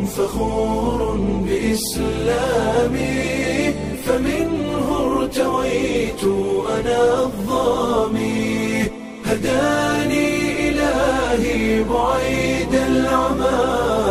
فخور بإسلامي فمنه ارتويت أنا الظامي هداني إلهي بعيد العمى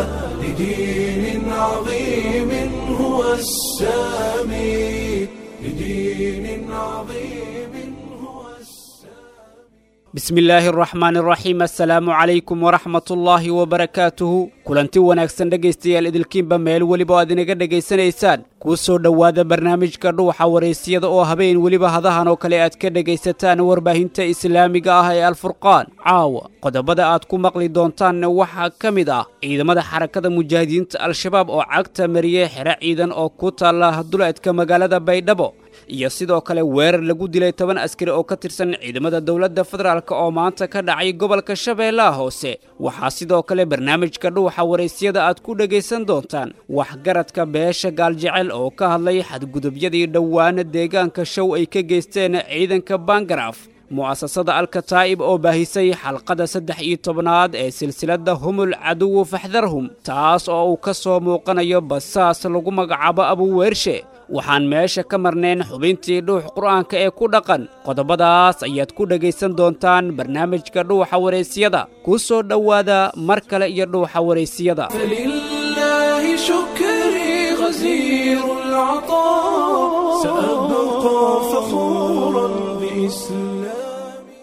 لدين عظيم هو السامي لدين عظيم هو السامي bismi illaahi araxmaani araxiim assalaamu calaykum waraxmatullaahi wabarakaatuhu kulanti wanaagsan dhegaystayaal idilkiinba meel weliba o aad inaga dhegaysanaysaan kuu soo dhowaada barnaamijka dhuuxa waraysiyada oo habeen weliba hadahan oo kale aad ka dhegaysataan warbaahinta islaamiga ah ee alfurqaan caawa qodobada aad ku maqli doontaanna waxaa ka mid ah ciidamada xarakada mujaahidiinta al-shabaab oo cagta mariyey xero ciidan oo ku taalla duleedka magaalada baydhabo iyo sidoo kale weerar lagu dilay toban askari oo ka tirsan ciidamada dowladda federaalk oo maanta ka dhacay gobolka shabeellaha hoose waxaa sidoo kale barnaamijka dhuuxa waraysyada aad ku dhegaysan doontaan waxgaradka beesha gaaljecel oo ka hadlay xadgudubyadii dhowaana deegaanka show ay ka geysteen ciidanka bangaraaf mu'asasada alkataa'ib oo baahisay xalqada saddex iyo tobnaad ee silsiladda humul caduwu faxdarhum taas oo uu ka soo muuqanayo basaas lagu magacaabo abuweershe waxaan meesha ka marnayn xubintii dhuux qur'aanka ee ku dhaqan qodobadaas ayaad ku dhegaysan doontaan barnaamijka dhuuxa waraysyada ku soo dhowaada mar kale iyo dhuuxa waraysiyada فلله شكري غزير العطاء سأبقى فخورا بإسلامي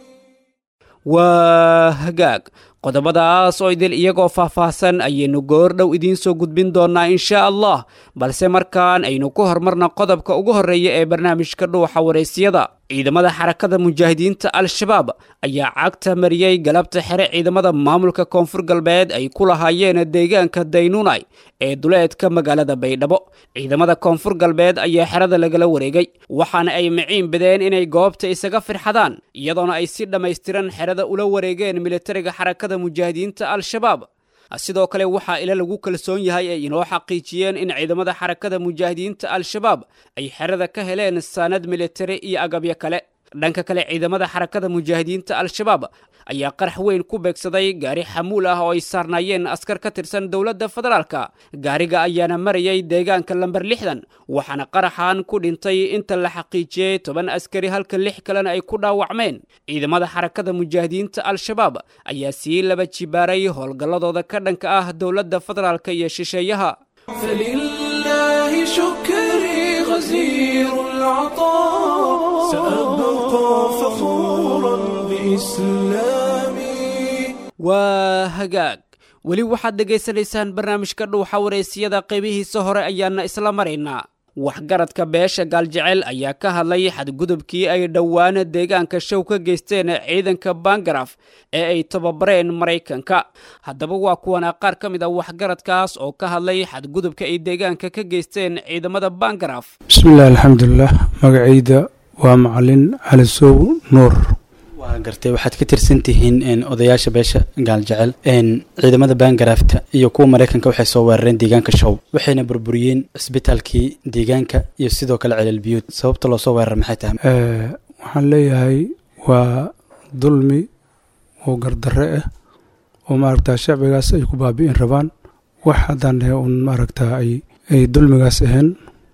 waa hagaag qodobadaas oo idil iyagoo faahfaahsan ayaynu goordhow idiin soo gudbin doonnaa inshaa allah balse markaan aynu ku hormarna qodobka ugu horreeya ee barnaamijka dhuuxa waraysyada ciidamada xarakada mujaahidiinta al-shabaab ayaa cagta mariyey galabta xere ciidamada maamulka koonfur galbeed ay ku lahaayeen deegaanka daynunay ee duleedka magaalada baydhabo ciidamada koonfur galbeed ayaa xerada lagala wareegay waxaana ay miciin badeen inay goobta isaga firxadaan iyadoona ay si dhammaystiran xerada ula wareegeen militariga xarakada mujaahidiinta al-shabaab sidoo kale waxaa ila lagu kalsoon yahay ay inoo xaqiijiyeen in ciidamada xarakada mujaahidiinta al-shabaab ay xerada ka heleen saanad militari iyo agabyo kale dhanka kale ciidamada xarakada mujaahidiinta al-shabaab ayaa qarax weyn ku beegsaday gaari xamuul ah oo ay saarnaayeen askar ka tirsan dowladda federaalka gaariga ayaana marayay deegaanka lamber lixdan waxaana qaraxan ku dhintay inta la xaqiijiyey toban askari halka lix kalena ay ku dhaawacmeen ciidamada xarakada mujaahidiinta al-shabaab ayaa sii laba jibaaray howlgalladooda ka dhanka ah dowladda federaalka iyo shisheeyaha فلله شكري غزير العطاء سأبقى فخورا بإسلامي waa hagaag weli waxaad dhegaysanaysaan barnaamijka dhuuxa waraysiyada qaybihiisa hore ayaana isla maraynaa waxgaradka beesha gaaljecel ayaa ka hadlay xadgudubkii ay dhowaana deegaanka show ka geysteen ciidanka bangaraf ee ay tababareen maraykanka haddaba waa kuwana qaar ka mid a waxgaradkaas oo ka hadlay xadgudubka ay deegaanka ka geysteen ciidamada bangaraf bismillahi alxamdulilah magacayda waa macalin cali sow nuur waa gartay waxaad ka tirsan tihiin odayaasha beesha gaaljecel ciidamada baangaraafta iyo kuwa maraykanka waxay soo weerareen deegaanka show waxayna burburiyeen cisbitaalkii deegaanka iyo sidoo kale celalbiyuud sababta loo soo weerar maxay tahay Eh, waxaan leeyahay waa dulmi oo gardarre ah oo maaragtaa shacbigaas ay ku baabi'in rabaan wax haddaan dhahe un maaragtaa ay ay dulmigaas ahayn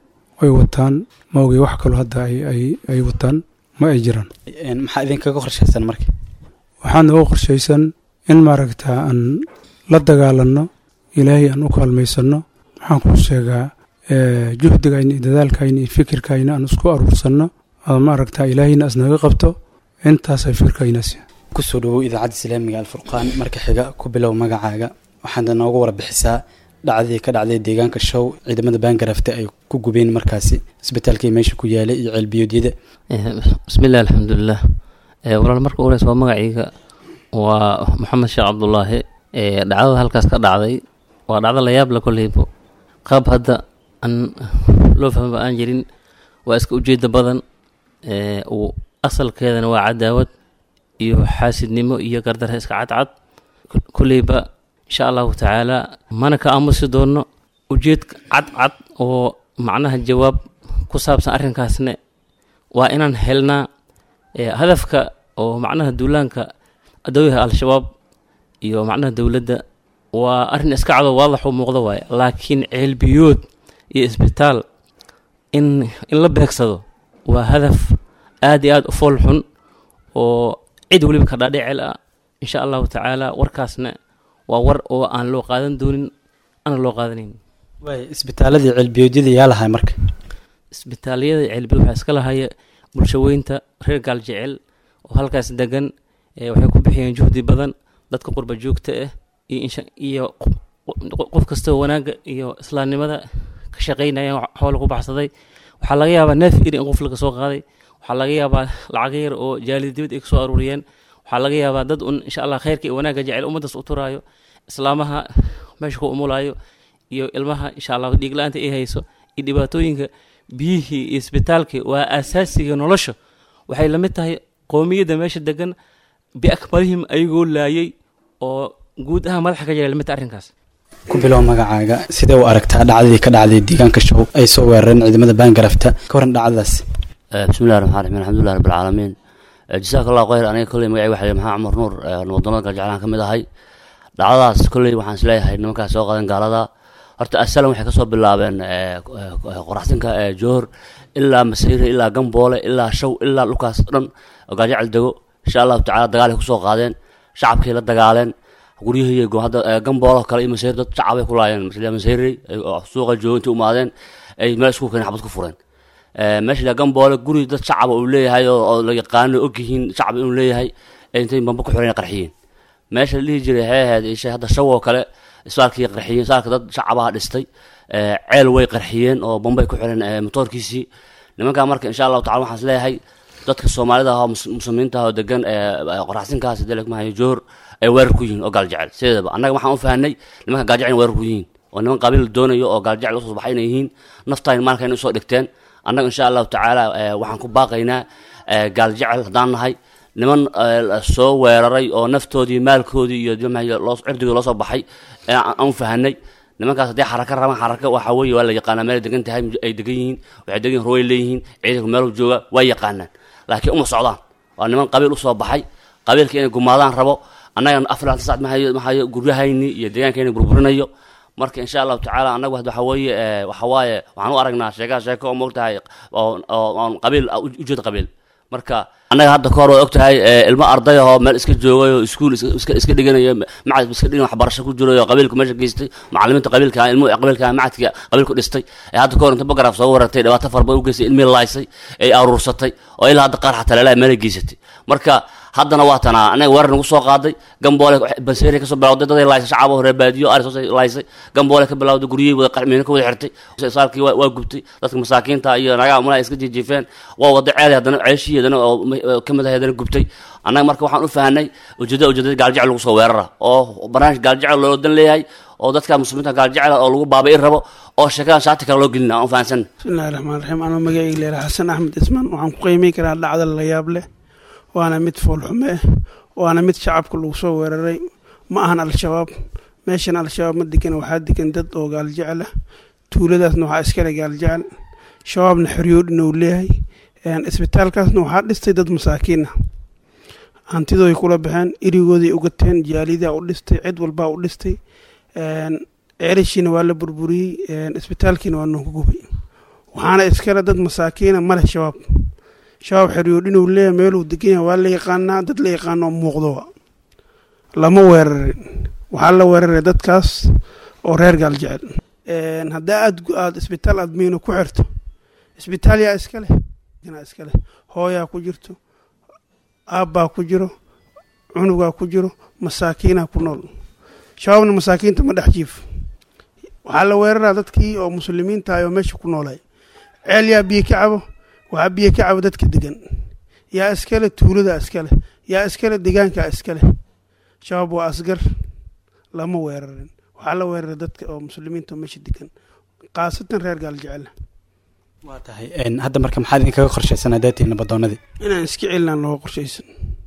ay wataan ma ogay wax kaloo hadda ay ay ay wataan ma ay jiraan Een, maxaa idinkaga qorshaysan marka waxaan nooga qorshaysan in maaragtaa aan la dagaalanno ilaahay aan u kaalmaysanno waxaan kuu sheegaa eh, juhdigayna iyo dadaalkayna iyo fikirkayna aan isku aruursanno oo maaragtaa ilaahayna isnaga qabto intaasay fikirkaynaasi kusoo dhawow idaacadda islaamiga alfurqaan marka xiga ku bilow magacaaga waxaad nooga warbixisaa dhacdadii ka dhacday deegaanka show ciidamada baangaraafta ay ku gubeen markaasi isbitaalkii meesha ku yaalay iyo ceelbiyoodyada bismillahi alxamdulilah Eh, walaal marka ugu horeysa waa magacayga waa maxamed sheekh cabdulaahi Eh, dhacdada halkaas ka dhacday waa dhacdo la yaab la koleybo qaab hadda aan loo fahmaba aan jirin waa iska ujeeda badan Eh, uu asalkeedana waa cadaawad iyo xaasidnimo iyo gardarre iska cadcad koleyba insha allahu tacaala mana ka aamusi doono ujeed cadcad oo macnaha jawaab ku saabsan arrinkaasne waa inaan helnaa eh, hadafka oo macnaha duulaanka adooyaha al-shabaab iyo macnaha dowladda waa arrin iska cado waadax u muuqda waaye laakiin ceelbiyood iyo isbitaal in in la beegsado waa hadaf aad iyo aad u fool xun oo cid weliba ka dhaadhicel ah insha allahu tacaala warkaasna waa war oo aan loo qaadan doonin ana loo qaadanayn waay isbitaaladii cilbiyoodyada yaa lahay marka isbitaalyada ceelbiyood waxaa iska lahaya bulshaweynta reer gaaljecel oo halkaas degan ee waxay ku bixiyeen juhdi badan dadka qurba joogta ah iyo insha iyo qof- qof kastoo wanaagga iyo islaamnimada ka shaqeynaya xoola ku baxsaday waxaa laga yaabaa neef iri in qof laga soo qaaday waxaa laga yaabaa lacago yar oo jaalida dibad ay kasoo aruuriyeen waxaa laga yaabaa dad un insha allah khayrka iyo wanaagga jecel ummaddaas u turaayo islaamaha meesha ku umulaayo iyo ilmaha insha allah dhiig la-aanta ay hayso iyo dhibaatooyinka biyihii iyo isbitaalkii waa asaasiga nolosha waxay la mid tahay qoomiyadda meesha degan biakmalihim ayagoo laayay oo guud ahaan madaxa ka jira la mid tahay arrinkaas ku bilow magacaaga sidee u aragtaa dhacdadii ka dhacday deegaanka show ay soo weerareen ciidamada baangarafta ka waran dhacdadaas بسم الله الرحمن الرحيم الحمد لله رب العالمين جزاك الله خير aniga kolley magacay waxa maxaa cumar nuur wadamada galjeclaan ka mid ahay dhacdadaas kolley waxaan isleeyahay nimankaas soo qadan gaalada horta asalan waxay kasoo bilaabeen qoraxsinka joor ilaa masayre ilaa gamboole ilaa shaw ilaa dhulkaas dhan oo galjecel dego insha allahu tacala dagaalay kusoo qaadeen shacabkay la dagaaleen guryihii hadda gamboolo kale iyo masayre dad shacabay ku laayeen masayre suuqa jooga intay umaadeen ay meel isku keeneen xabad ku fureen meesha la gamboole guri dad shacaba uu leeyahay oo la yaqaano ogyihiin shacab inuu leeyahay intay bamba ku xireen qarxiyeen meesha la dhihi jiray waxay ahayd isha hadda shaw oo kale isbaalkii qarxiyeen isbaalka dad shacabaha dhistay ceel way qarxiyeen oo bambay ku xireen motoorkiisii nimankaa marka insha allahu tacala waxaan isleeyahay dadka soomaalida ah oo muslimiinta ah oo degan qoraxsinkaas delekmahayo joor ay weerar ku yihiin oo gaaljecel sideedaba annaga waxaan u fahanay nimanka gaaljecel weerar ku yihiin oo niman qabiil doonayo oo gaaljecel usoo baxay inay yihiin naftaan maalka inay usoo dhigteen annaga insha allahu tacaala waxaan ku baaqaynaa gaaljecel haddaan nahay niman soo weeraray oo naftoodii maalkoodii iyo cirdigii loo soo baxay aan u fahanay nimankaas haddii xaraka rabaan xaraka waxa weeye waa la yaqaanaa meel degan tahay ay degan yihiin waxay degan yihin ruway leeyihiin ciidanku meel jooga waa yaqaanaan laakiin uma socdaan waa niman qabiil usoo baxay qabiilka inay gumaadaan rabo annaga afar sac mahayo mahayo guryahayni iyo deegaankayni burburinayo marka insha allahu tacaala annagu waxa weeye waxa waaye waxaan u aragnaa sheegaha sheeko oo moogtahay oo qabiil ujeed qabiil marka annaga hadda kahor waa og tahay ilmo arday ahoo meel iska joogay oo iskuul iska iska dhiganayo macad iska dhigan waxbarasho ku jiray oo qabiilku meesha geystay macallimiinta qabiilka ilmu qabiilka macadka qabiilku dhistay ee hadda kahor inta bagaraaf soo weerartay dhibaato fara badan u geystay ilmihii laaysay ay aruursatay oo ilaa hadda qaar xataa leelaa meelay geysatay marka haddana waa tanaa anaga weerar nagu soo qaaday gamboole banseeri kasoo bilawday daday laysay shacabo reer baadiyo ari soo laysay gamboole ka bilawday guryihii wada qarmiino ka wada xirtay saalkii waa gubtay dadka masaakiinta iyo nagaa umalaha iska jijiifeen waa wada ceelay haddana ceeshii haddana oo ka mid ahay haddana gubtay annaga marka waxaan u fahanay ujeedada ujeedada gaaljecel lagu soo weerara oo barnaamij gaaljecel loo dan leeyahay oo dadka muslimiinta gaaljecel oo lagu baabi'i rabo oo sheekadan shaati kale loo gelina aan u fahansan bismillahi raxmaan raxiim anoo magacayga leeyahay xasan axmed ismaan waxaan ku qiimeyn karaa dhacda la yaab leh waana mid foolxume ah waana mid shacabka lagu soo weeraray ma ahan al-shabaab meeshan al-shabaab ma degan waxaa degan dad oo gaaljecel ah tuuladaasna waxaa iskale gaaljecel shabaabna xoryoodhin uu leeyahay isbitaalkaasna waxaa dhistay dad masaakiin ah hantidooday kula baxeen erigooday ugateen jaalidaa u dhistay cid walbaa u dhistay ceelashiina waa la burburiyey isbitaalkiina waa noogu gubay waxaana iskale dad masaakiina maleh shabaab shabaab xeryoodhinuu leeyahay meeluu degan yahay waa la yaqaanaa dad la yaqaano oo muuqdoa lama weerarin waxaa la weeraray dadkaas oo reer gaaljecel haddaa aad aada isbitaal aad miino ku xirto isbitaal yaa iska leh iska leh hooyaa ku jirto aabbaa ku jiro cunugaa ku jiro masaakiinaa ku nool shabaabna masaakiinta ma dhex jiif waxaa la weeraraa dadkii oo muslimiinta ah oo meesha ku noolay ceel yaa biyo ka cabo waxaa biyo ka cabo dadka degan yaa iskale tuulada iskale yaa iskale degaankaa iskale shabaab waa asgar lama weerarin waxaa la weeraray dadka oo muslimiinta meesha degan khaasatan reer gaaljecel waa tahay hadda marka maxaad idinkaga qorshaysan hadaatiin nabadoonadii inaan iska celinaan looga qorshaysan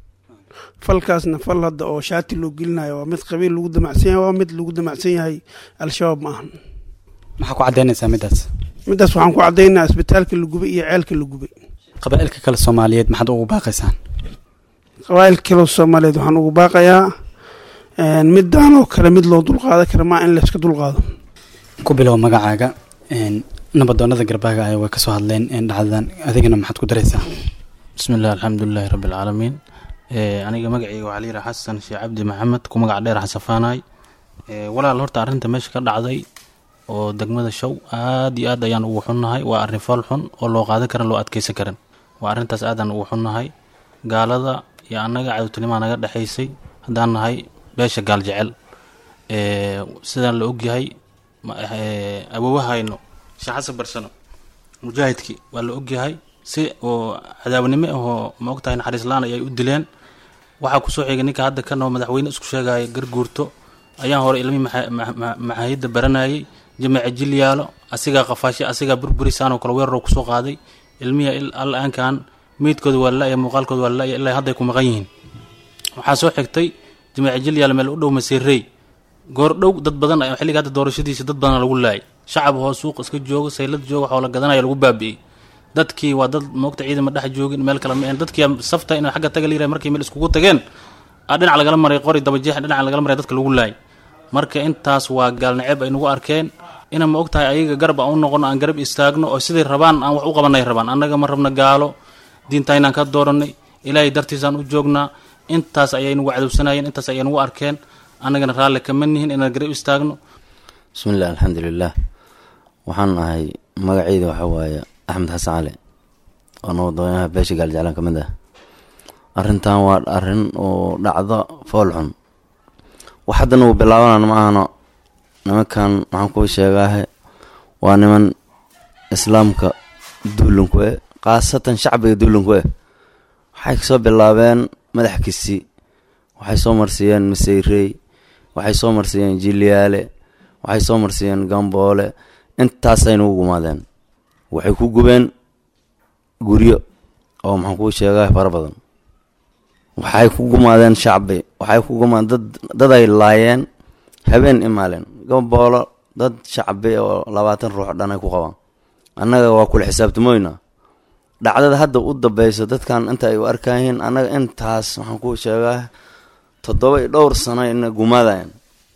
falkaasna fal hadda oo shaati loo gelinayo waa mid qabiil lagu damacsan yahay waa mid lagu damacsan yahay al-shabaab ma ahan maxaa ku caddaynaysaa middaas middaas waxaan ku caddaynaa isbitaalka la gubay iyo ceelka la gubay qabaa'ilka kale soomaaliyeed maxaad ugu baaqaysaan qabaa'ilka kale soomaaliyeed waxaan ugu baaqayaa midaan oo kale mid loo dulqaadan kara maa in layska dulqaado ku bilow magacaaga nabadoonada garbaaga ay way kasoo hadleen dhacdadan adigana maxaad ku daraysaa bismi illah alxamdulilahi rabbi alcaalamiin aniga magacayga waxaa layidhaha xasan sheekh cabdi maxamed ku magac dheer xasafaanaay walaal horta arrinta meesha ka dhacday oo degmada show aad iyo aad ayaan ugu xunnahay waa arrin fool xun oo loo qaadan karan loo adkeysan karan waa arrintaas aadaan ugu xunnahay gaalada iyo annaga cadowtinimaa naga dhexaysay haddaan nahay beesha gaal jecel sidaan la ogyahay awoowahayno sheekh xasan barsano mujaahidkii waa la ogyahay si oo cadaawanimo ahoo ma ogtahay naxariis la-aan ayay u dileen waxaa kusoo xigay ninka hadda kanoo madaxweyne isku sheegaya garguurto ayaan hore ilmihii maxaayadda baranayay jamaca jilyaalo asigaa qafaashay asigaa burburisaanoo kale weeraroo kusoo qaaday ilmihii al-aankan meydkooda waa la-ya muuqaalkooda waa la-ya ilaa hadday ku maqan yihiin waxaa soo xigtay jamaca jilyaalo meel u dhow maseerey goor dhow dad badan xilliga hadda doorashadiisa dad badan lagu laayay shacab hoo suuq iska jooga saylad jooga waxoo la gadanaya lagu baabi'iyey dadkii waa dad moogta ciidama dhex joogin meel kale ma dadkii safta inay xagga taga liiray markay meel iskugu tageen dhinac lagala maray qori dabajeex dhinac lagala maray dadka lagu laayay marka intaas waa gaalnaceeb ay nagu arkeen ina ma ogtahay ayaga garab aan u noqono aan garab istaagno oo siday rabaan aan wax u qabanay rabaan annaga ma rabna gaalo diintaynaan ka dooranay ilaahay dartiisaan u joognaa intaas ayay nagu cadowsanayeen intaas ayay nagu arkeen annagana raalli kama nihin inaan garab istaagno bismillahi alxamdulilah waxaan ahay magaceyda waxaa waaye axmed xasan cali oo nabadoonaha beesha gaaljeclaan ka mid ah arrintan waa arrin oo dhacdo fool xun wax haddana uu bilaabanaan ma ahano nimankan maxaan kuu sheegaahe waa niman islaamka duulanku eh khaasatan shacbiga duulanku eh waxay kasoo bilaabeen madaxkiisi waxay soo marsiiyeen maseyrey waxay soo marsiiyeen jilyaale waxay soo marsiiyeen gamboole intaasayna u gumaadeen waxay ku gubeen guryo oo maxaan kuu sheegaa fara badan waxay ku gumaadeen shacbi waxay ku gumaadeen dad dad ay laayeen habeen imaaleen gamboolo dad shacbi oo labaatan ruux dhan ay ku qabaan annaga waa kula xisaabtamoyna dhacdada hadda u dambeyso dadkan inta ay u arkayihiin annaga intaas waxaan kuu sheegaa toddoba iyo dhowr sano ina gumaadayan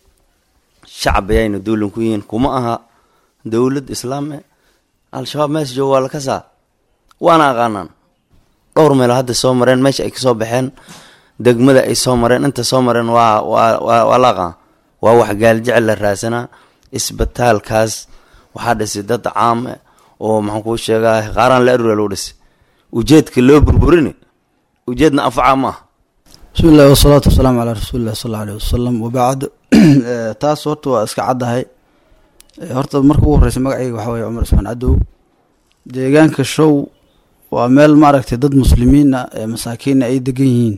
shacbi ayna duulan ku yihiin kuma aha dowlad islaame al-shabaab meesha jooga waa la kasaa waana aqaanaan dhowr meelo hadda soo mareen meesha ay kasoo baxeen degmada ay soo mareen inta soo mareen waa waa waa la aqaan waa wax gaaljecel la raadsanaa isbitaalkaas waxaa dhisay dad caame oo maxaan kuu sheegaa qaaraan la arura loo dhisay ujeedka loo burburini ujeedna anfaca ma aha bismi illahi wasalaatu wasalaamu calaa rasuulillahi sal alla aleyh wasalam wabacd taas horta waa iska caddahay horta marka ugu horreysa magacayga waxaa weye cumar ismaan cadow deegaanka show waa meel maaragtay dad muslimiina ee masaakiina ay degan yihiin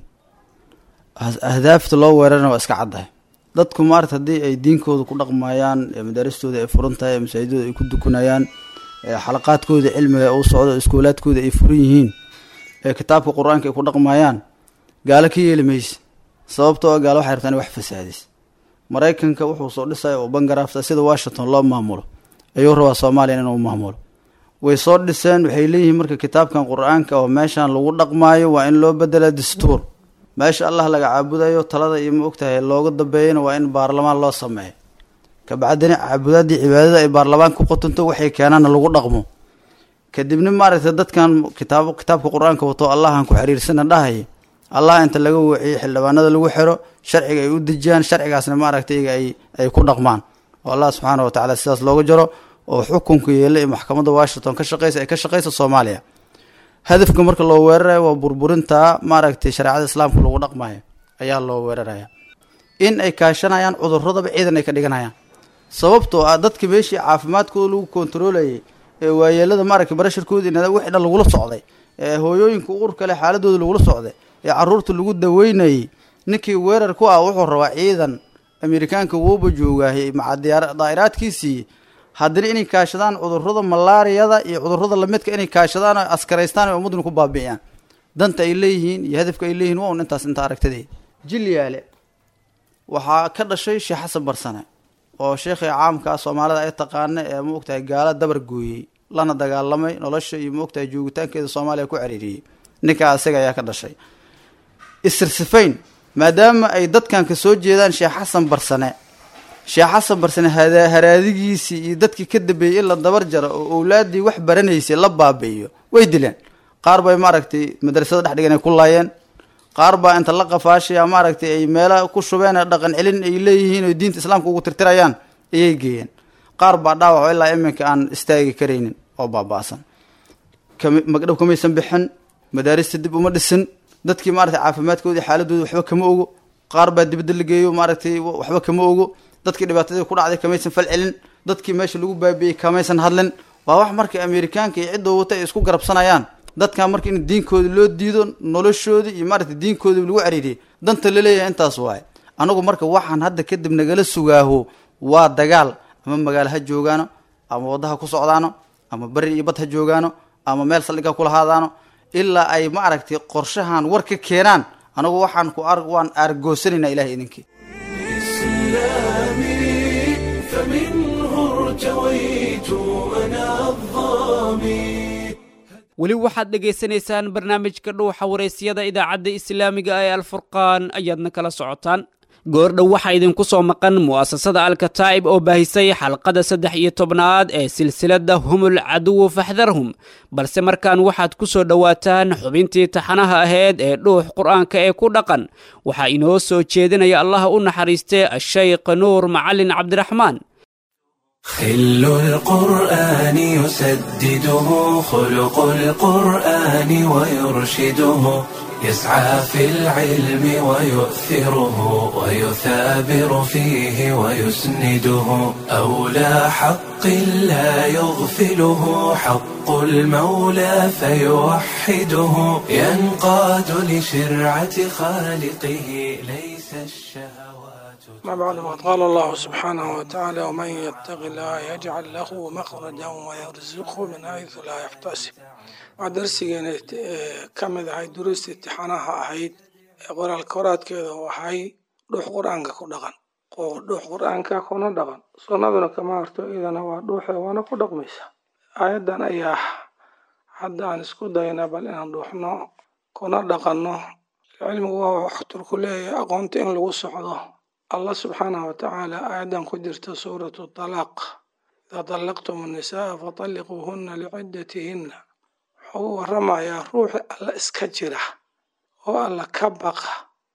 ahdaafta loo weerarana waa iska caddahay dadku maarata haddii ay diinkooda ku dhaqmayaan ee madaaristooda ay furan tahay ee masaajidooda ay ku dukanayaan ee xalaqaadkooda cilmiga u socdo iskoolaadkooda ay furan yihiin ee kitaabka qur-aanka ay ku dhaqmayaan gaalo ka yeeli mayse sababtoo gaalo waxay rabtaa in wax fasaadis maraykanka wuxuu soo dhisaya oo bangaraafta sida washington loo maamulo ayuu rabaa soomaaliya inuu maamulo way soo dhiseen waxay leeyihiin marka kitaabkan qur-aanka oo meeshan lagu dhaqmaayo waa in loo bedela dastuur meesha allah laga caabudayo talada iyo ma ogtahay looga dambeeyana waa in baarlamaan loo sameeyo kabacdina caabudaadii cibaadada ay baarlamaan ku qotonto waxay keenaana lagu dhaqmo kadibna maaragtay dadkan kitaab kitaabka qur-aanka wato allahan ku xiriirsana dhahaya allah inta laga waciyo xildhibaanada lagu xiro sharciga ay u dejiyaan sharcigaasna maaragtay iyaga ay ay ku dhaqmaan oo allah subxaana wa tacala sidaas looga jaro oo xukunka yeela ee maxkamadda washington ka shaqeysa ay ka shaqeysa soomaaliya hadafka marka loo weerarayo waa burburinta maaragtay shareecada islaamka lagu dhaqmayo ayaa loo weeraraya in ay kaashanayaan cuduradaba ciidan ay ka dhiganayaan sababtoo ah dadka meeshii caafimaadkooda lagu kontarolayay ee waayeelada maaragtay barasharkooda in wixii dhan lagula socday ee hooyooyinka uur kale xaaladooda lagula socday ee caruurta lagu daweynayay ninkii weerar ku ah wuxuu rabaa ciidan amerikaanka wuuba joogaahay maca daa'iraadkiisii haddana inay kaashadaan cudurada malaariyada iyo cudurada lamidka inay kaashadaan oo askaraystaan oo ummaduna ku baabi'iyaan danta ay leeyihiin iyo hadafka ay leeyihin waa un intaas inta aragtadee jilyaale waxaa ka dhashay sheekh xasan barsane oo sheekhii caamka ah soomaalida ay taqaana ee ma ogtahay gaala dabar gooyey lana dagaalamay nolosha iyo ma ogtahay joogitaankeeda soomaaliya ku cariiriyey ninkaa isaga ayaa ka dhashay isirsifayn maadaama ay dadkan ka soo jeedaan sheekh xasan barsane sheekh xasan barsane hada- haraadigiisii iyo dadkii ka dambeeyey in la dabar jaro oo owlaaddii wax baranaysay la baabi'iyo way dileen qaar bay maaragtay madrasada dhex dhigan ay ku laayeen qaar baa inta la qafaashaya maaragtay ay meela ku shubeen ee dhaqan celin ay leeyihiin oo diinta islaamka ugu tirtirayaan ayay geeyeen qaar baa dhaawaco ilaa iminka aan istaagi karaynin oo baaba'san kama- magdhow kamaysan bixin madaarista dib uma dhisin dadkii maaragtay caafimaadkoodii xaaladooda waxba kama ogo qaar baa dibadda la geeyo maaragtay waxba kama ogo dadkii dhibaatadii ku dhacday kamaysan fal celin dadkii meesha lagu baabi'iyey kamaysan hadlin waa wax marka amerikaanka iyo cidda wata ay isku garabsanayaan dadkan marka in diinkooda loo diido noloshoodii iyo maaragtay diinkoodii lagu cariiriyey danta laleeyahay intaas waaye anagu marka waxaan hadda kadib nagala sugaaho waa dagaal ama magaalo ha joogaano ama waddaha ku socdaano ama beri iyo bad ha joogaano ama meel saldhiga kula haadaano ilaa ay ma aragtay qorshahan war ka keenaan anagu waxaan ku ar waan aargoosanayna ilahay idinkii إسلامي فمنه ارتويت أنا الظامي weli waxaad dhegaysanaysaan barnaamijka dhuuxa waraysyada idaacadda islaamiga ee alfurqaan ayaadna kala socotaan goordhow waxaa idinku soo maqan mu'asasada alkataa'ib oo baahisay xalqada saddex iyo tobnaad ee silsiladda humul caduwu faxdarhum balse markaan waxaad ku soo dhowaataan xubintii taxanaha ahayd ee dhuux qur'aanka ee ku dhaqan waxaa inoo soo jeedinaya allaha u naxariistee ashaykh nuur macalin cabdiraxmaan خل القرآن يسدده خلق القرآن ويرشده يسعى في العلم ويؤثره ويثابر فيه ويسنده أولى حق لا يغفله حق المولى فيوحده ينقاد لشرعة خالقه ليس الشهوات ما بعد ما قال الله سبحانه وتعالى ومن يتق الله يجعل له مخرجا ويرزقه من حيث لا يحتسب waa darsigeena ka mid ahay duruusta imtixaanaha ahayd ee qoraalka horaadkeeda u ahay dhuux qur-aanka ku dhaqan oo dhuux qur-aanka kuna dhaqan sunnaduna kama harto iyadana waa dhuuxe waana ku dhaqmaysa aayaddan ayaa hadda aan isku dayna bal inaan dhuuxno kuna dhaqanno cilmigu waa waxturku leeyahay aqoonta in lagu socdo allah subxaanahu watacaala aayaddan ku jirta suuratu talaaq idaa طallaqtum الnisaaa faطalliquuhuna liciddatihinna wuxuu u waramayaa ruuxi alla iska jira oo alla ka baqa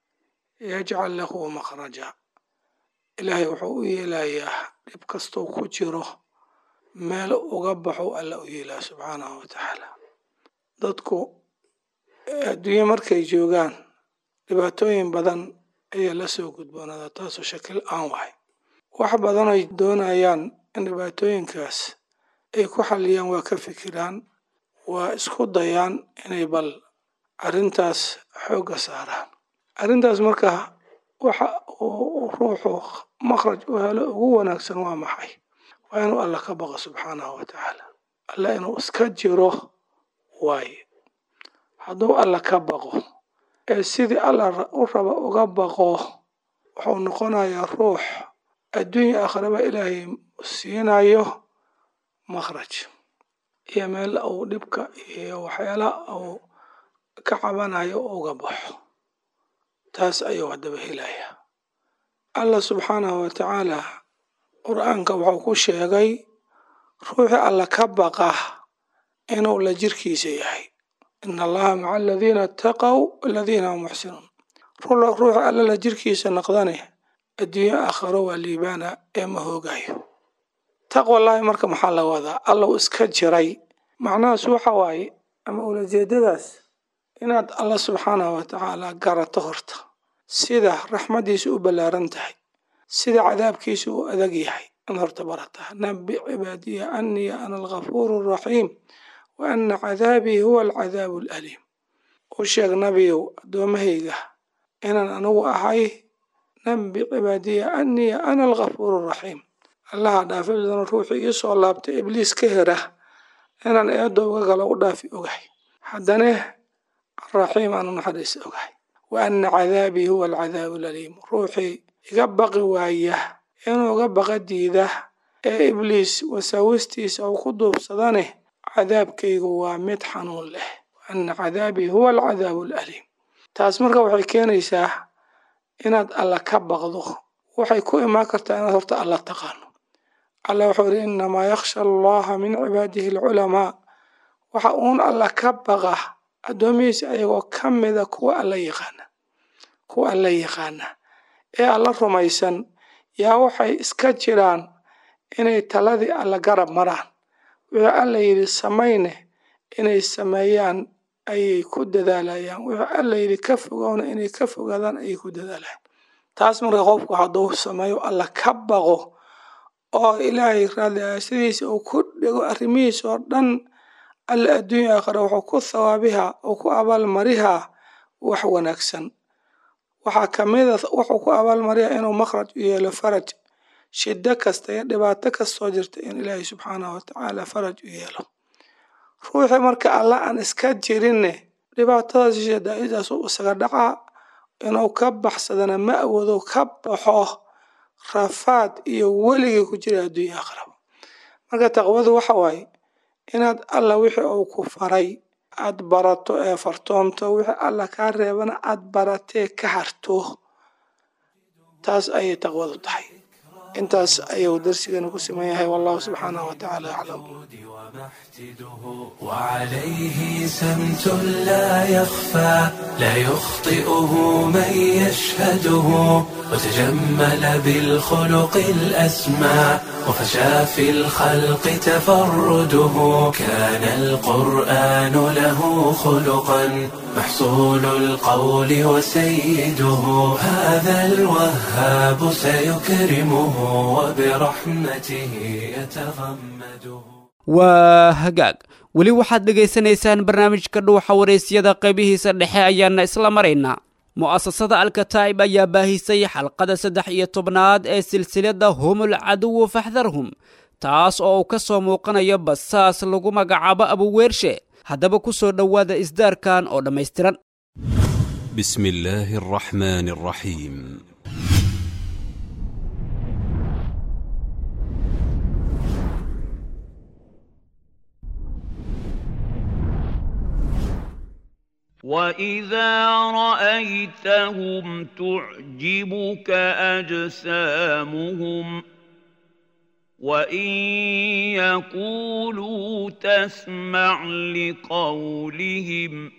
yajcal lahu makhraja ilaahay wuxuu u yeelayaa dhib kastou ku jiro meel uga baxo alla u yeelaa subxaanahu watacaala dadku adduunye markay joogaan dhibaatooyin badan ayaa la soo gudboonada taasoo shakil aan wahay wax badan ay doonayaan in dhibaatooyinkaas ay ku xaliyaan waa ka fikiraan waa isku dayaan inay bal arrintaas xoogga saaraan arrintaas marka waxa uu ruuxu makhraj u helo ugu wanaagsan waa maxay waa inuu alla ka baqo subxaanahu watacaala alla inuu iska jiro waaye hadduu alla ka baqo ee sidii alla u raba uga baqo wuxuu noqonayaa ruux adduunya akhraba ilaahay siinayo makhraj iyo meel uu dhibka iyo waxyaala uu ka cabanayo uga baxo taas ayuu haddaba helaya allah subxaanahu watacaala qur-aanka wuxuu ku sheegay ruuxii alla ka baqa inuu la jirkiisa yahay in allaha maca aladiina ataqow aladiina hum muxsinuun ruuxi alla la jirkiisa naqdane adduunyo aakharo waa liibaana ee ma hoogayo taqwallaahi marka maxaa la wadaa allow iska jiray macnahaas waxa waaye ama ulajeedadaas inaad alla subxaanahu watacaala garato horta sida raxmaddiisa u ballaaran tahay sida cadaabkiisa u adag yahay in horta barataa nabi cibaadiya anii ana alghafuuru araxiim wa ana cadaabii huwa alcadaabu alaliim u sheeg nabiyow addoommahayga inaan anigu ahay nabi cibaadiya anii ana alghafuuru araxiim allaha dhaafidana ruuxii ii soo laabtay ibliis ka hera inaan eedda uga galo u dhaafi ogahay haddane araxiim aanu naxariis ogahay wa ana cadaabii huwa alcadaabu alaliim ruuxii iga baqi waaya inuu uga baqa diida ee ibliis wasaawistiisa uu ku duubsadane cadaabkaygu waa mid xanuun leh wa ana cadaabii huwa alcadaabu alaliim taas marka waxay keenaysaa inaad alla ka baqdo waxay ku imaan kartaa inaad horta alla taqaano alla wuxuu yidhi innamaa yakhsha allaha min cibaadihi alculamaa waxa uun alla ka baqa addoomihiisa ayagoo ka mida kuwa alla yaqaana kuwa alla yaqaana ee alla rumaysan yaa waxay iska jiraan inay taladii alla garab maraan wixii alla yidhi samayne inay sameeyaan ayay ku dadaalayaan wixii alla yidhi ka fogowna inay ka fogaadaan ayay ku dadaalayaan taas marka qofku hadduu sameeyo alla ka baqo oo ilaahay raadli sidiisa uu ku dhego arrimihiisa oo dhan alla adduunya aakhira wuxuu ku thawaabihaa oo ku abaalmarihaa wax wanaagsan waxaa ka mid a wuxuu ku abaalmariyaa inuu makhraj u yeelo faraj shiddo kasta iyo dhibaato kastoo jirta in ilaahay subxaanahu watacaala faraj u yeelo ruuxii marka alla aan iska jirinne dhibaatadaas shadaaidaas uu isaga dhacaa inuu ka baxsadana ma awoodo ka baxo rafaad iyo weligii ku jira adduunya aakhiraba marka taqwadu waxa waaye inaad alla wixii uu ku faray aad barato ee fartoomto wixii alla kaa reebana aad baratee ka harto taas ayay taqwadu tahay intaas ayuu darsigana ku siman yahay wallahu subxaanahu watacaala aclam وعليه سمت لا يخفى لا يخطئه من يشهده وتجمل بالخلق الأسمى وفشى في الخلق تفرده كان القرآن له خلقا محصول القول وسيده هذا الوهاب سيكرمه وبرحمته يتغمده waa hagaag weli waxaad dhegaysanaysaan barnaamijka dhuuxa waraysyada qaybihiisa dhexe ayaana isla maraynaa mu'asasada alkataa'ib ayaa baahisay xalqada saddex iyo tobnaad ee silsilada humul caduwu faxdarhum taas oo uu ka soo muuqanayo basaas lagu magacaabo abuweershe haddaba ku soo dhowaada isdaarkan oo dhammaystiran بسم الله الرحمن الرحيم واذا رايتهم تعجبك اجسامهم وان يقولوا تسمع لقولهم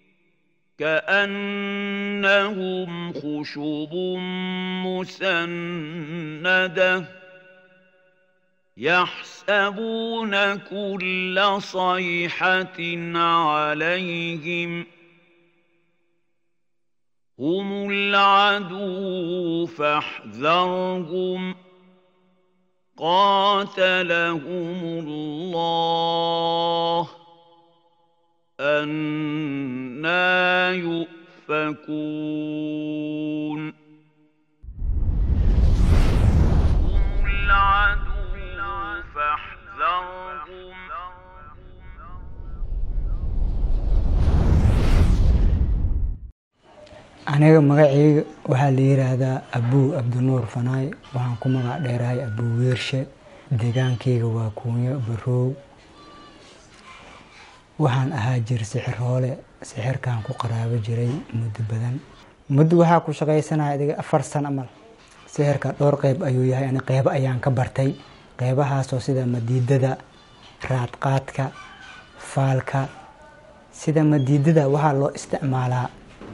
كانهم خشب مسنده يحسبون كل صيحه عليهم هم العدو فاحذرهم قاتلهم الله أنا يؤفكون هم العدو فاحذرهم aniga magacayga waxaa la yiraahdaa abuu abdinuur fanaay waxaan ku magac dheerahay abuu weershe deegaankayga waa kuunyo baroow waxaan ahaa jir sixir hoole sixirkaan ku qaraabo jiray muddo badan muddo waxaa ku shaqaysanaya adiga afar sano amal sixirka dhowr qeyb ayuu yahay ani qeybo ayaan ka bartay qeybahaasoo sida madiidada raadqaadka faalka sida madiidada waxaa loo isticmaalaa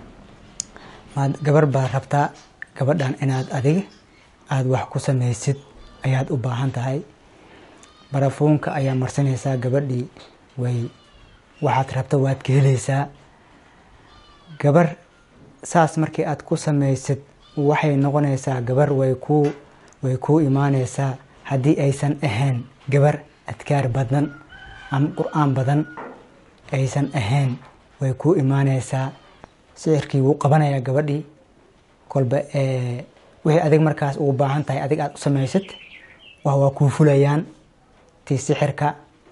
gabar baad rabtaa gabadhan inaad adiga aada wax ku samaysid ayaad u baahan tahay barafuunka ayaa marsanaysaa gabadhii way waxaad rabta waad ka helaysaa gabar saas markii aad ku samaysid waxay noqonaysaa gabar way kuu way kuu imaanaysaa haddii aysan ahayn gabar adkaar badan ama qur-aan badan aysan ahayn way kuu imaanaysaa sixirkii wuu qabanayaa gabadhii kolba wixii adig markaas ugu baahan tahay adig aada u samaysid wa waa kuu fulayaan tii sixirka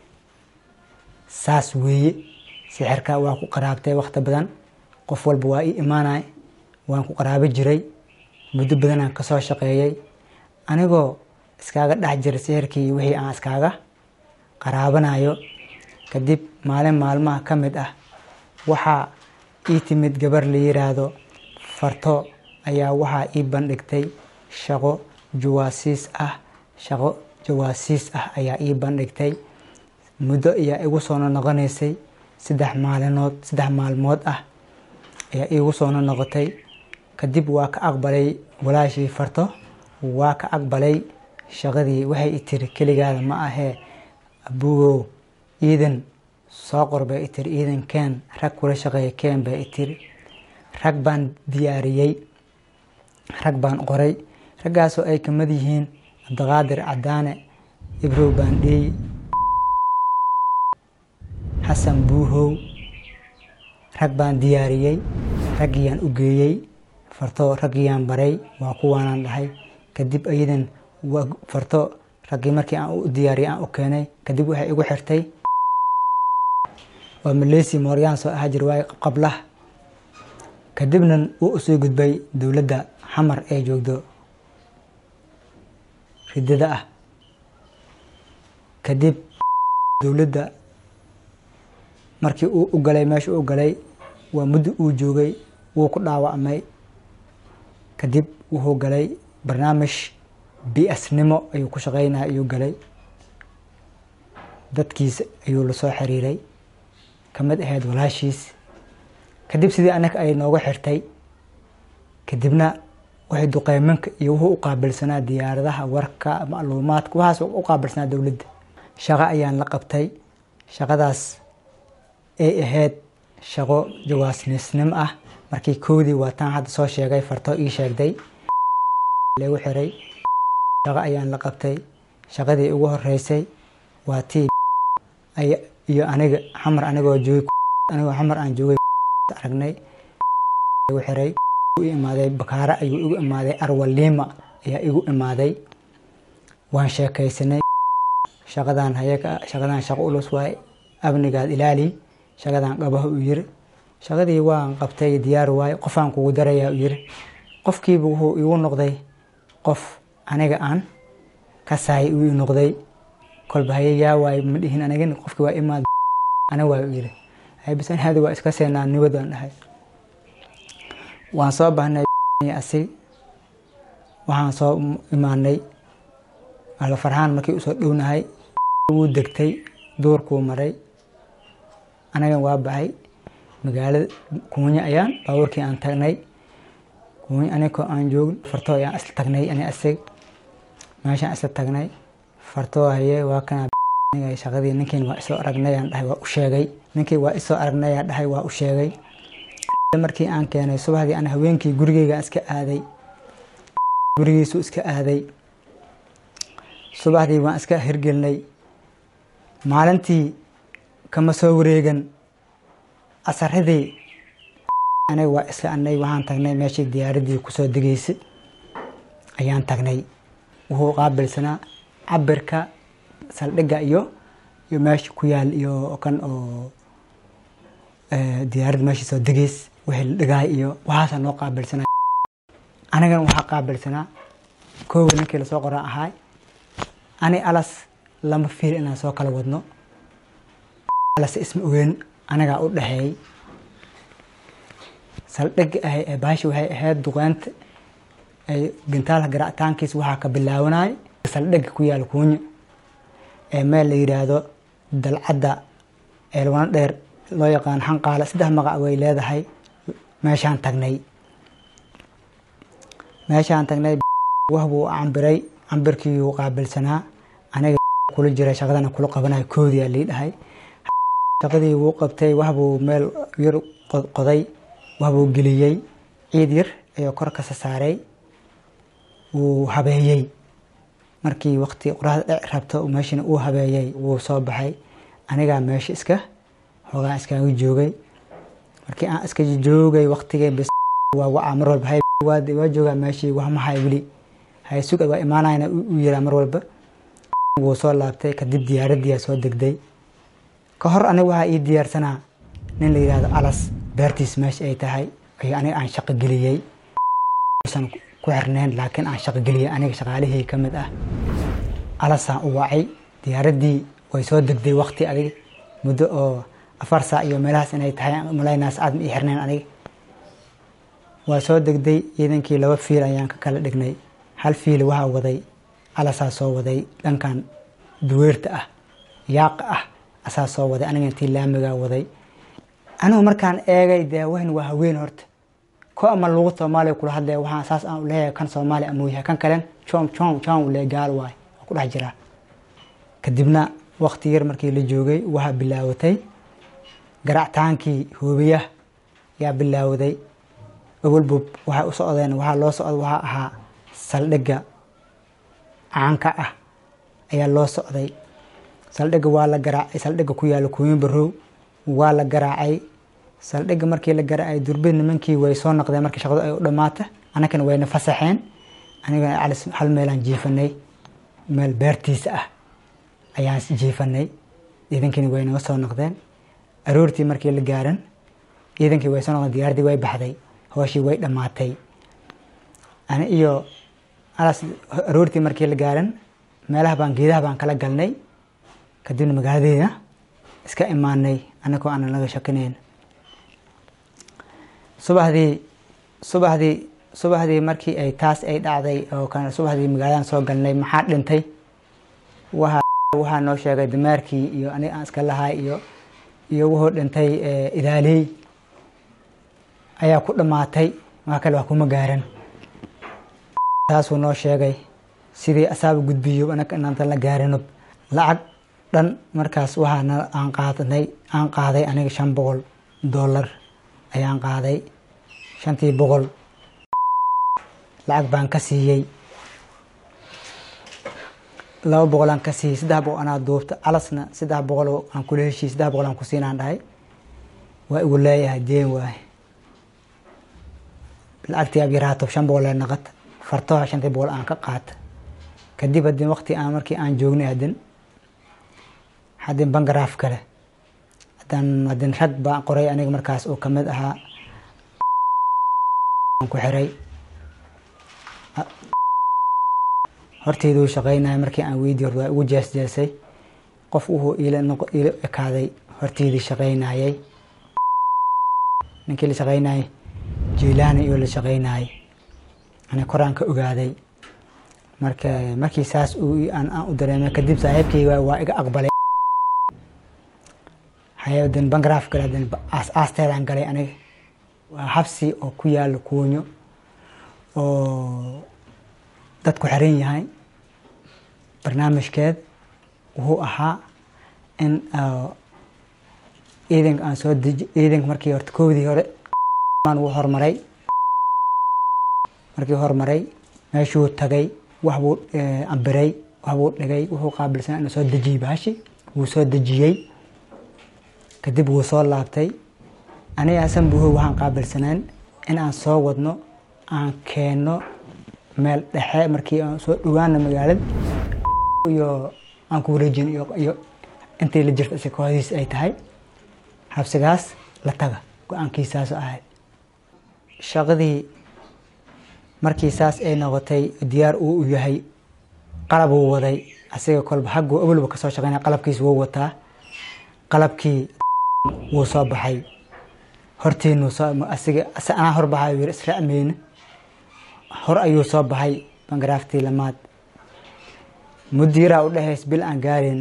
saas weeye sixirka waa ku qaraabtay wakti badan qof walba waa ii imaanay waan ku qaraabi jiray muddo badanaan kasoo shaqeeyey anigoo iskaaga dhex jira sixirkii wixii aan iskaaga qaraabanayo kadib maalin maalmaha ka mid ah waxaa ii timid gabar la yiraahdo farto ayaa waxaa ii bandhigtay shaqo jawaasiis ah shaqo jawaasiis ah ayaa ii bandhigtay muddo ayaa igu soo noqonaysay saddex maalinood saddex maalmood ah ayaa iigu soo noqotay kadib waa ka aqbalay walaashii farto waa ka aqbalay shaqadii waxay i tiri keligaada ma ahee abugow iidan soo qor bay i tiri iidan keen rag kula shaqeeya keen bay i tiri rag baan diyaariyey rag baan qoray raggaasoo ay kamid yihiin cabdiqaadir cadaane ibrow baandheey xasan buuhow rag baan diyaariyey raggiyaan u geeyey farto raggiyaan baray waa kuwaanaan dhahay kadib ayadan farto raggii markii aan u diyaariyay aan u keenay kadib waxay igu xirtay waa maleysi mooryaan soo ahaa jir waaye qablah kadibna wuu usoo gudbay dowladda xamar ee joogdo ridada ah kadib dowladda markii uu u galay meesha u galay waa muddo uu joogay wuu ku dhaawacmay kadib wuxuu galay barnaamij bi-asnimo ayuu ku shaqeynaya ayuu galay dadkiisa ayuu lasoo xiriiray kamid ahayd walaashiis kadib sidii anaga ay nooga xirtay kadibna waxay duqeymanka iyo wuxuu u qaabilsanaa diyaaradaha warka macluumaadka waxaas u qaabilsanaa dowladda shaqo ayaan la qabtay shaqadaas ay ahayd shaqo jawaasnisnimo ah markii kowdii waataan hadda soo sheegay farto ii sheegday lagu xiray shaqo ayaan la qabtay shaqadii ugu horeysay waa tii iyo aniga xamar anigoo joogay anigoo xamar aan joogay aragnay lagu xiray u imaaday bakaare ayuu igu imaaday arwaliima ayaa igu imaaday waan sheekaysanay shaqadan hayaga shaqadan shaqo ulus waay abnigaad ilaali shaqadan qabaha u yiri shaqadii waan qabtay diyaar waay qofaan kugu darayaa u yiri qofkiiba wuxuu igu noqday qof aniga aan kasaay uu noqday kolba haye yaa waay ma dhihin anigin qofkii waa imaad ana waa u yiri bis hadi waa iska seenaa nibad waan dhahay waan soo bahnay asig waxaan soo imaanay ala farxaan markii usoo dhownahay wuu degtay duurkuu maray anagan waa baxay magaalada kuunya ayaan baabuurkii aan tagnay kuunya anigoo aan joogin fartoo ayaan isla tagnay ani asig meeshaan isla tagnay fartoo haye waa kana shaqadii ninkiin waa isoo aragnay aan dhahay waa u sheegay ninkii waa isoo aragnay aan dhahay waa u sheegay markii aan keenay subaxdii aan haweenkii gurigeyga iska aaday gurigiisu iska aaday subaxdii waan iska hirgelinay maalintii kama soo wareegan asaradii aniga waa iska anay waxaan tagnay meeshii diyaaradii kusoo degeysay ayaan tagnay wuxuu qaabilsanaa cabirka saldhigga iyo iyo meesha ku yaal iyo kan oo diyaaradda meeshii soo degeys wixii la dhigaay iyo waxaasaa noo qaabilsanaa anigana waxaa qaabilsanaa koowa ninkii lasoo qoran ahaay ani alas lama fiil inaan soo kala wadno alas isma ogeyn anigaa u dhexeeyey saldhigga ahay ee baashi waxay ahayd duqeynta ay gintaalka garacitaankiis waxaa ka bilaabanay saldhigga ku yaal kuunyo ee meel la yidhaahdo dalcadda eelwana dheer loo yaqaan xanqaale saddex magac way leedahay meeshaan tagnay meeshaan tagnay wahbuu cambiray cambirkiiuu qaabilsanaa aniga kula jiray shaqadana kula qabanayo koodiyaa lii dhahay shaqadii wuu qabtay waxbuu meel yar qoday waxbuu geliyey ciid yar ayuu kor kasa saaray wuu habeeyey markii waqti qoraxda dhec rabto meeshana uu habeeyey wuu soo baxay anigaa meesha iska hoogaan iskaaga joogay markii aan iska joogay waqtigay bis waa wacaa mar walba hay waa joogaa meeshii wax mahay weli hay sug waa imaanayna u yiraa mar walba wuu soo laabtay kadib diyaaradiyaa soo degday ka hor aniga waxaa ii diyaarsanaa nin la yidhahdo alas beertiis meesha ay tahay ayo aniga aan shaqo geliyey usan ku xirneyn laakiin aan shaqo geliyey aniga shaqaalihii ka mid ah alasaan u wacay diyaaraddii way soo degday waqti adig muddo oo afar saac iyo meelahaas inay tahay malaynaa saacad ma ii xirneyn aniga waa soo degday ciidankii laba fiil ayaan ka kala dhignay hal fiil waxaa waday alasaa soo waday dhankan duweerta ah yaaqa ah asaa soo waday aniga intii laamigaa waday anigu markaan eegay dee wahn waa haween horta ko ama lugu soomaaliya kula hadlaya waxaan saas aan uleeyahay kan soomaaliya amuu yahay kan kalen jom jom jom ule gaal waay waa ku dhex jiraa kadibna waqti yar markii la joogay waxaa bilaawatay garactaankii hoobiyaha yaa bilaawday awalbub waxay u socdeen waxaa loo socda waxaa ahaa saldhigga caanka ah ayaa loo socday saldhigga waa la garaacay saldhigga ku yaala kuuyin barow waa la garaacay saldhigga markii la garaacay durbid nimankii way soo noqdeen markii shaqadu ay u dhammaata annagana wayna fasaxeen anigana calis hal meelaan jiifanay meel beertiisa ah ayaan jiifanay ciidankini way naga soo noqdeen aroortii markii la gaaran ciidankii way soo noqdeen diyaaradii way baxday hooshii way dhammaatay ani iyo alas aroortii markii la gaaran meelaha baan geedaha baan kala galnay kadibna magaaladeeda iska imaanay anagoo aanan laga shakinayn subaxdii subaxdii subaxdii markii ay taas ay dhacday oo kan subaxdii magaaladan soo galnay maxaa dhintay waxa waxaa noo sheegay dameerkii iyo aniga aan iska lahay iyo iyo wuxuu dhintay idaaley ayaa ku dhammaatay wax kale wax kuma gaaran taasuu noo sheegay sidii asaaba gudbiyo anaga inantan la gaarinob lacag dhan markaas waxaana aan qaadanay aan qaaday aniga shan boqol dollar ayaan qaaday shantii boqol lacag baan ka siiyey laba boqol aan ka siiyey saddex boqol anaa duubta calasna saddex boqol aan kula heshiiyey saddex boqol aan ku siinaan dhahay waa igu leeyahay deen waaye lacagtii ab yaraato shan boqol ee naqad fartoha shantii boqol aan ka qaata kadib haddii waqti aan markii aan joognay haddin haddin bangaraaf kale haddaan haddin rag baan qoray aniga markaas oo kamid ahaa aan ku xiray horteyduu shaqaynaya markii aan weydiiy hor waa ugu jeesjeesay qof wuxuu iila noqo iila ekaaday horteydii shaqaynayay ninkii la shaqaynayay jiilaani iyo la shaqaynayay ani koraan ka ogaaday marka markii saas uu aan aan u dareemay kadib saaxiibkayga waa iga aqbalay hayaden bangaraaf gale haden aas aasteedaan galay aniga waa habsi oo ku yaala kuunyo oo dadku xiran yahay barnaamijkeed wuxuu ahaa in ciidanka aan soo deji ciidanka markii horta koodii hore wuu horumaray markii horumaray meeshuu tagay wax buu ambiray wax buu dhigay wuxuu qaabilsanaa inuu soo dejiyey baashi wuu soo dejiyey kadib wuu soo laabtay aniga hasan buuho waxaan qaabilsanaan in aan soo wadno aan keenno meel dhexe markii aan soo dhawaana magaalada iyo aan ku wareejin iyo intii la jirta si kooxdiis ay tahay habsigaas la taga go-aankiisaas ahayd shaqadii markii saas ay noqotay diyaar uu yahay qalab uu waday asiga kolba xaggu awalba kasoo shaqeynaya qalabkiis wuu wataa qalabkii wuu soo baxay hortiinu soo asiga anaa hor baxay yiri israacmeyne hor ayuu soo baxay bangaraaftii lamaad mudiiraa u dhahays bil aan gaarin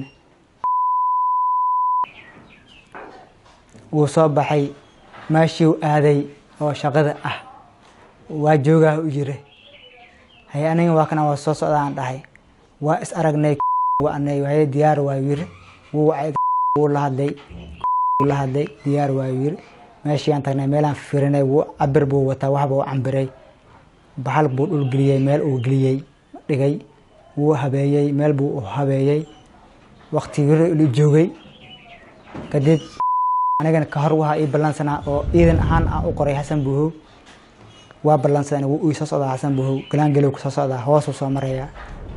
wuu soo baxay meeshii u aaday oo shaqada ah waa joogaa u yiri haye aniga waa kana waa soo socda aan dhahay waa is aragnay waanay haye diyaar waa yiri wuu wacay wuu la hadlay wuu la hadlay diyaar waa yiri meeshii aan tagnay meelaan firinay wuu cabir buu wataa waxba u cambiray baxal buu dhul geliyey meel uu geliyey dhigay wuu habeeyey meel buu u habeeyey waktigii joogay kadib anigana ka hor waxaa ii ballansanaa oo ciidan ahaan aan u qoray xasan buuhow waa ballansadaan wuu ii soo socdaa xasan buuhow galaangalow ku soo socdaa hoosuu soo marayaa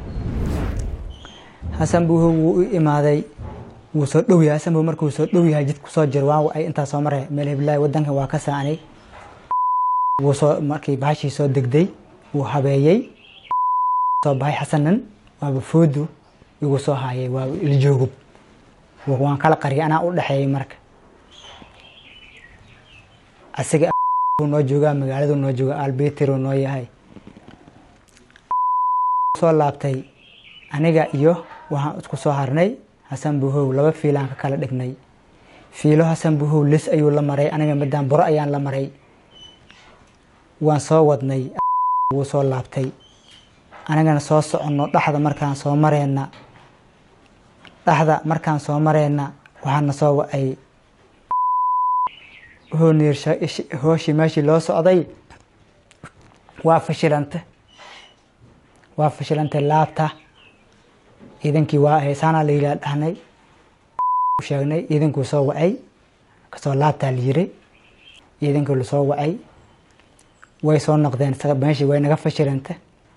xasan buuhow wuu u imaaday wuu soo dhow yahay xasan buuhow markuu soo dhow yahay jidku soo jiro waan ay intaa soo maray meel hiblaahi wadanka waa ka saanay wuu soo markii bahashii soo degday wuu habeeyey soo baxay xasanan waaba foodu igu soo haayay waa iljoogub waan kala qariyay anaa u dhexeeyay marka asiga noo joogaa magaaladu noo jooga albeter noo yahay soo laabtay aniga iyo waxaan isku soo harnay xasan buhow laba fiilaan ka kala dhignay fiilo xasan buhow lis ayuu la maray aniga midaan buro ayaan la maray waan soo wadnay wuu soo laabtay anigana soo soconno dhaxda markaan soo mareyna dhaxda markaan soo mareyna waxaana soo wacay wuxuu niir hooshii meeshii loo socday waa fashilanta waa fashilantay laabta ciidankii waa haysaanaa la yidhaha dhahnay sheegnay ciidankuu soo wacay kasoo laabtaa la yiri ciidankii lasoo wacay way soo noqdeen meeshii way naga fashilanta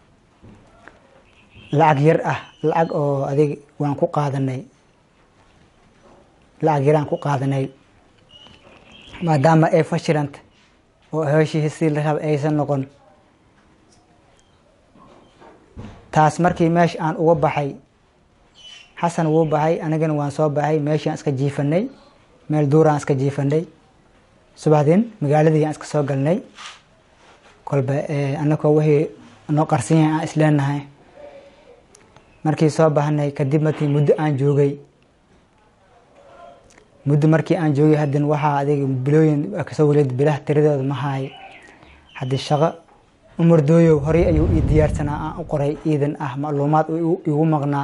lacag yar ah lacag oo adig waan ku qaadanay lacag yaraan ku qaadanay maadaama ay fashilanta oo hooshii si la raba aysan noqon taas markii meesha aan uga baxay xasan wuu baxay anigana waan soo baxay meeshiaan iska jiifanay meel duuraan iska jiifanay subaxdin magaaladii aan iska soo galnay kolba anakoo wixii noo qarsan yahay aan isleenahay markii soo baxnay kadib markii muddo aan joogay muddo markii aan joogay haddin waxaa adiga bilooyin kasoo waleed bilaha tiradooda ma haay haddii shaqo umardooyow horey ayuu ii diyaarsanaa aan u qoray ciidan ah macluumaad igu maqnaa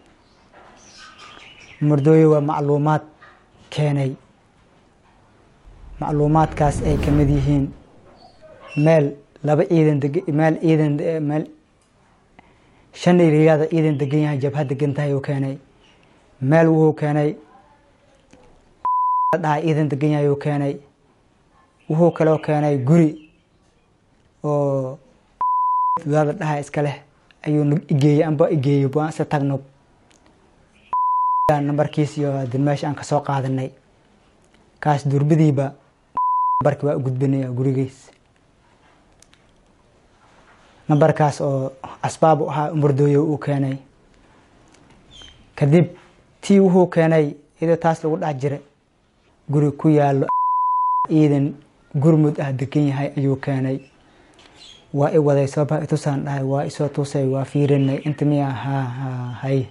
umardooyow waa macluumaad keenay macluumaadkaas ay kamid yihiin meel laba ciidan deg meel ciidan meel shan iriyaada ciidan degan yahay jabha degan tahay uu keenay meel wuxuu keenay dhaha ciidan degan yahay uu keenay wuxuu kaloo keenay guri oo daada dhaha iska leh ayuu igeeyey amba igeeyey baan isa tagno nambarkiis iyo hadin meesha aan kasoo qaadanay kaas durbadiiba nambarki waa u gudbinaya gurigiis nambarkaas oo asbaab u ahaa umardooyo uu keenay kadib tii wuxuu keenay iyadoo taas lagu dhex jira guri ku yaalo ciidan gurmud ah degan yahay ayuu keenay waa i waday sooba itusaan dhahay waa isoo tusay waa fiirinay inta miya ha ha hay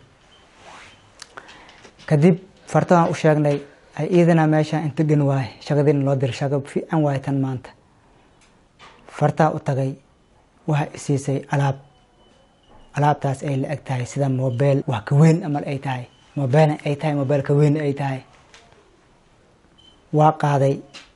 kadib fartadan u sheegnay ay ciidana meesha inta gan waay shaqadiina loo diray shaqo fiican waay tan maanta fartaa u tagay waxa isiisay alaab alaabtaas ay la eg tahay sida mobel wax ka weyn amal ay tahay mobelna ay tahay mobel ka weyn ay tahay waa qaaday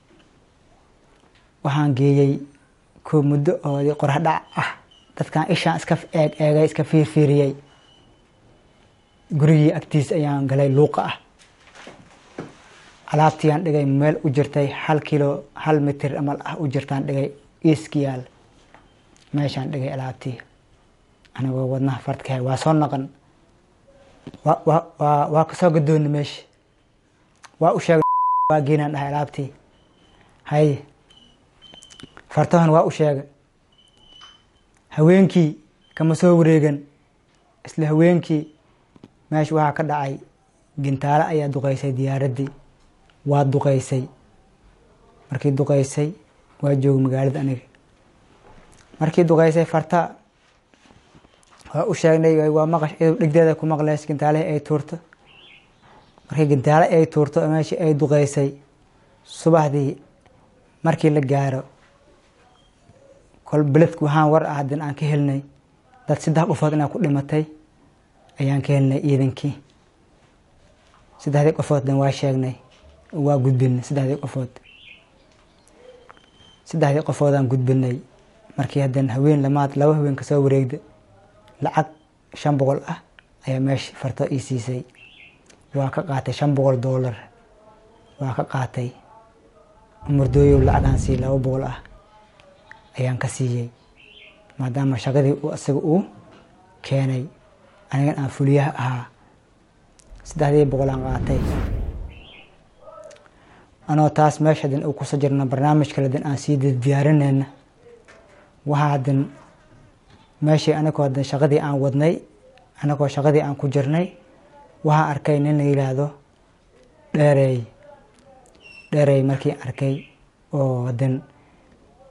waxaan geeyey ko muddo oo qorax dhac ah dadkan ishaan iska eeg eegay iska fiirfiiriyey gurigii agtiis ayaan galay luuqa ah alaabtiiyaan dhigay meel u jirtay hal kilo hal mitir amal ah u jirtaan dhigay iiskiyaal meeshaan dhigay alaabtii anigoo wadnaha fartkahay waa soo naqan waa waa kasoo gadoona meesha waa u sheegay waa geenaan dhahay alaabtii hay fartahan waa u sheegay haweenkii kama soo wareegan isla haweenkii meesha waxaa ka dhacay gintaale ayaa duqeysay diyaaraddii waa duqeysay markii duqeysay waa jooga magaalada aniga markii duqeysay farta waa u sheegnay waa maqash iyadoo dhigdeeda ku maqleys gintaalihii ay tuurto markii gintaale ay tuurto meeshii ay duqeysay subaxdii markii la gaaro kol beledku waxaan war ah haddin aan ka helnay dad saddex qofood inaa ku dhimatay ayaan ka helnay ciidankii saddexdii qofoodna waa sheegnay waa gudbinay saddexdii qofood saddexdii qofoodaan gudbinay markii haddana haween lamaad laba haween kasoo wareegda lacag shan boqol ah ayaa meesha farto ii siisay waa ka qaatay shan boqol doolar waa ka qaatay murdooyow lacagaan sii laba boqol ah ayaan ka siiyey maadaama shaqadii uu isaga uu keenay anigan aan fuliyaha ahaa saddexdii boqol aan qaatay anoo taas meesha hadin uu kuso jirna barnaamij kale hadin aan sii diyaarinayna waxaa hadin meeshii anagoo hadin shaqadii aan wadnay anagoo shaqadii aan ku jirnay waxaa arkay nin la yidhaahdo dheereey dheereey markii arkay oo hadin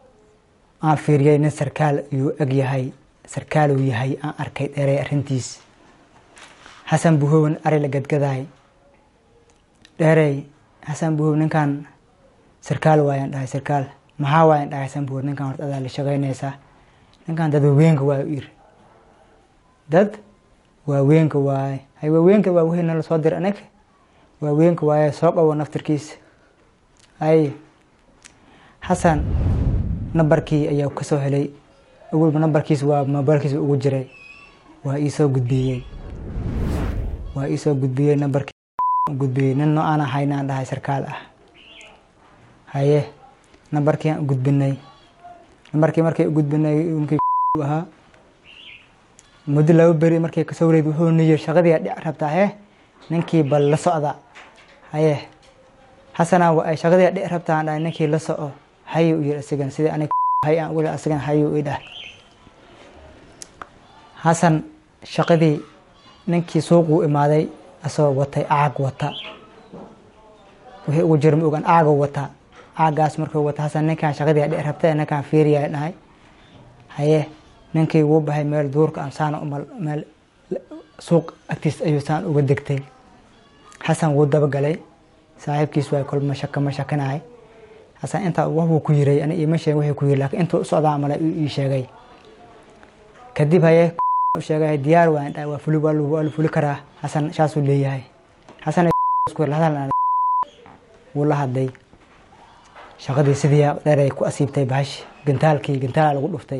aan fiiriyey nin sarkaal yuu eg yahay sarkaaluu yahay aan arkay dheerey arrintiis xasan buhowen ari la gadgadaay dheerey xasan buhow ninkan sarkaal waayaan dhahay sarkaal maxaa waayaan dhahay xasan buhow ninkan horta adaa la shaqaynaysaa ninkan dad waaweenka waay u iri dad waaweenka waaye hay waaweenka waa wixii nala soo dir anaga waaweenka waaye soo qabo naftirkiisa hay xasan nambarkii ayaa kasoo helay awalba nambarkiis waa mobailkiisa ugu jiray waa iisoo gudbiyey waa iisoo gudbiyey nambarkii gudbiyey nin nooaan ahaynaan dhahay sarkaal ah haye nambarkii aan u gudbinay nambarkii markay u gudbinay ninkii ahaa muddo laba beri markay kasoo wareed wuxuu niyir shaqadii dhic rabtaa he ninkii bal la socda haye xasanaa wa ay shaqadii dhic rabtaa aan dhahay ninkii la soco hayu u yiri asigan sidii anig hay aan weli asigan hayu i dhah xasan shaqadii ninkii suuquu imaaday asagoo watay aag wata wixii ugu jira ma ogaan aago wata aagaas markuu wata xasan ninkaan shaqadii dhic rabta ninkaan fiiriyaa dhahay haye ninkii wuu bahay meel duurka aan saan umal meel suuq agtiis ayuu saan uga degtay xasan wuu dabagalay saaxiibkiis waa kolma shaka ma shakinahay xasan intaa waxbuu ku yiray ani iima sheegin wixii ku yiri laakiin intuu u socdaa male ii sheegay kadib haye u sheegay diyaar waan dhahay waa fuli waa la fuli karaa xasan saasuu leeyahay xasan hadal wuu la hadlay shaqadii sidii dheeray ku asiibtay bahash gantaalkii gantaala lagu dhuftay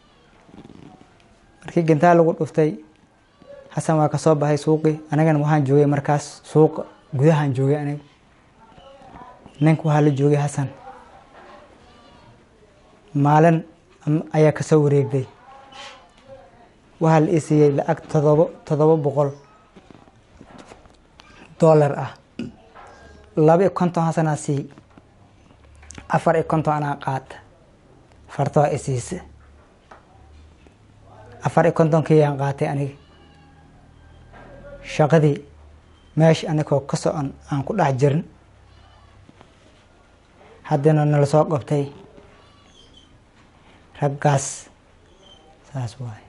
markii gantaal lagu dhuftay xasan waa kasoo baxay suuqii anigana waxaan joogay markaas suuqa gudahaan joogay aniga ninka waxaa la joogay xasan maalin ayaa kasoo wareegday waxaa la ii siiyey lacag todobo todoba boqol dollar ah laba iyo konton xasanaa sii afar iyo konton anaa qaata fartoo isiisa afar iyo kontonkiyaan qaatay aniga shaqadii meesha anigoo ka socon aan ku dhex jirin haddana nala soo qabtay raggaas saas waaye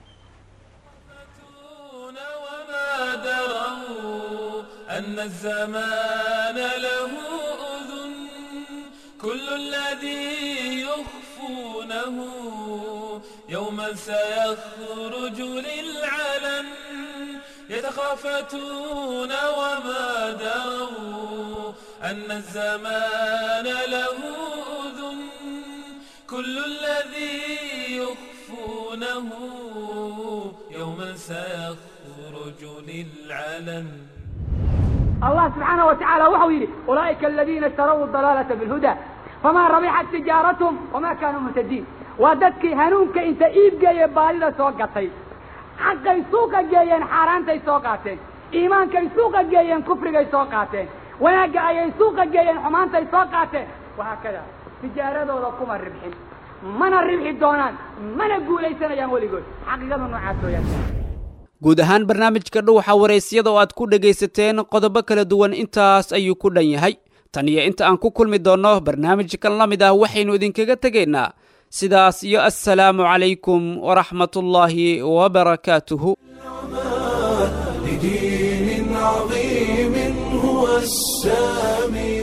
أن الزمان له أذن كل الذي يخفونه يوما سيخرج للعلن يتخافتون وما دروا أن الزمان له أذن كل الذي يخفونه يوما سيخرج للعلن الله سبحانه وتعالى وحو يلي أولئك الذين اشتروا الضلالة بالهدى فما ربحت تجارتهم وما كانوا مهتدين وددك هنونك انت ايب جاي بالي سوقتي حقي سوق جايين حارانتي سوقاتين ايمانك سوق جايين كفرك سوقاتين وناقا اي سوق جايين حمانتي سوقاتين وهكذا تجارته لكم الربحين من الربح دونان من اقول اي سنة يقول يقول حقيقة نوعاتو يا guud ahaan barnaamijka dhuwaxa waraysyada oo aad ku dhegaysateen qodobo kala duwan intaas ayuu ku dhan yahay tan iyo inta aan ku kulmi doonno barnaamijkan la mid ah waxaynu idinkaga tegaynaa sidaas iyo assalaamu calaykum waraxmatullaahi wabarakaatuhu لدين عظيم هو السامي